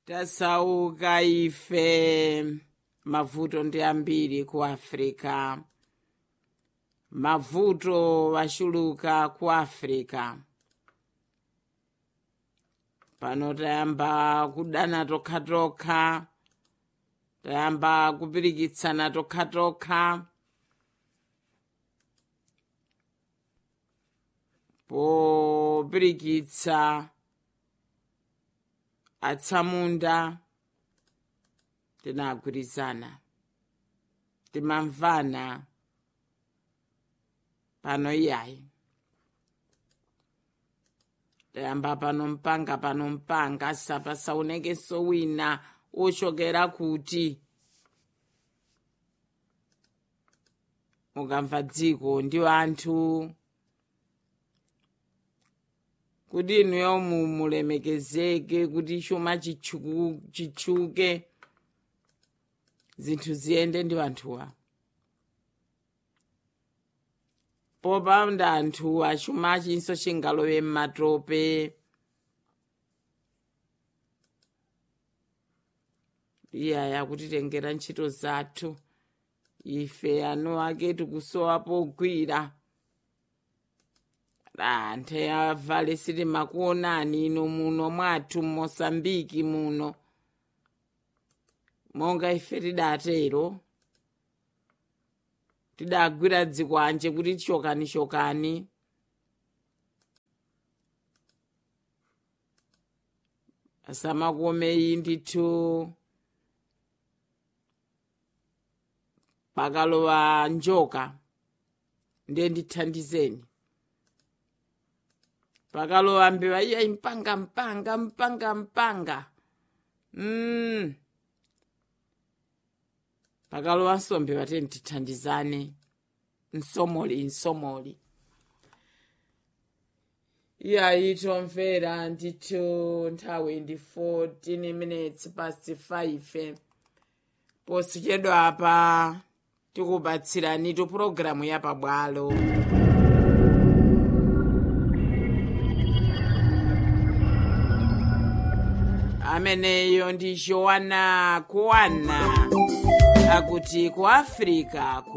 tasauka ife mavuto ndi ambiri ku africa mavuto wachuluka ku africa pano tayamba kudana tokhatokha tayamba kupirikitsana tokhatokha popirikitsa atsamunda tinagwirizana timamvana pano iyayi tayamba pano mpanga pano mpanga sapasaonekenso wina ochokera kuti mukamva dziko ndi anthu kuti inuyo mulemekezeke kuti chuma chitchuke zinthu ziyende ndi anthuwa popanda anthu achuma chinso chingalowe m'matope iyaya kutitengera ntchito zathu ife anu ake tikusowa pogwira anthe avale sitimakuonani ino muno mwathu mmosambiki muno monga ife tidatero tidagwira dzikwanje kuti chokani chokani asamakomeyi ndithu pakalowa njoka ndiye ndithandizeni pakalowa mbewa iya mpanga mpanga mpanga mpanga mm. pakalowa nsombe pateni tithandizane nsomoli nsomoli iyayi tomvera ndithu nthawi ndi 14 minutes past 5 posachedwa apa tikupatsirani tu pulogalamu ya pabwalo ameneyo ndi joana kuwana akuti ku africa